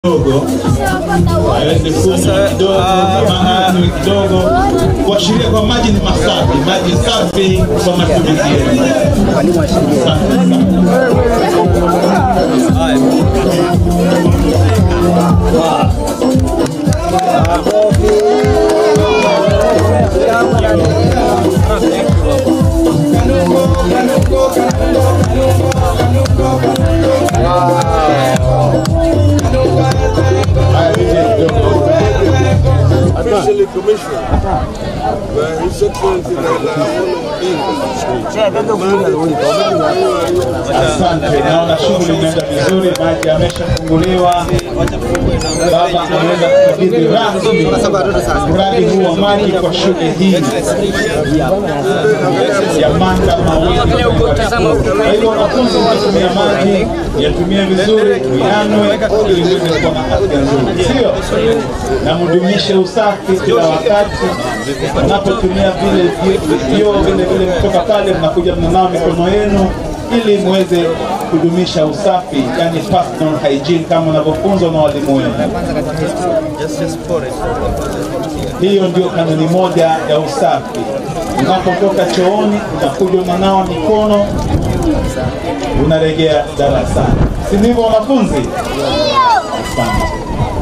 kidogo aweze kunywa kidogo kama anywe kidogo, kuashiria kwa maji ni masafi, maji safi kwa matumizi yetu. Asante sana. Haya, nije kidogo. officially commissioned by His Excellency Asante, naona shughuli imeenda vizuri, maji yameshafunguliwa. Baba anaweza kukabidhi rasmi mradi huu wa maji kwa shule hii ya Manda Mawili. Kwa hivyo wanafunzi wanatumia maji yatumie vizuri, tuyanwe ili muweze kuwa na afya nzuri, sio na mdumishe usafi kila wakati. Unapotumia vile vi- vyoo vile vile kutoka pale, mnakuja mnanawa mikono yenu ili muweze kudumisha usafi, yani personal hygiene kama unavyofunzwa na walimu wenu. Hiyo ndio kanuni moja ya usafi. Unapotoka chooni, unakuja unanawa mikono, unarejea darasani, si ndivyo wanafunzi? Asante.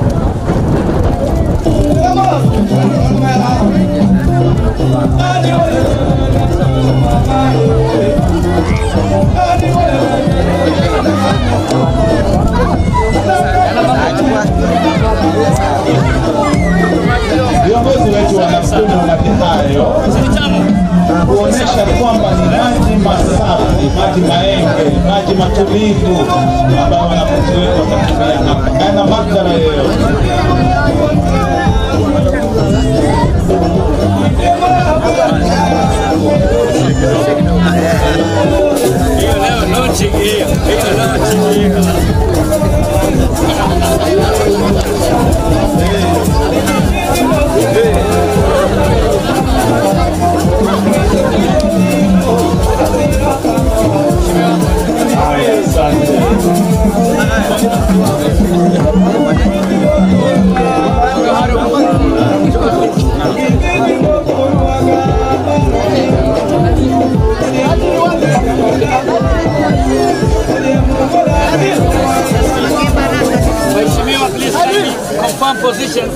Viongozi wetu wanakunywa maji hayo kuonesha kwamba ni maji masafi, maji maenge, maji matulivu ambayo wanafunzi wetu watatumia hapa, hayana madhara yoyote. Haya, asante. Mheshimiwa, please kindly confirm position.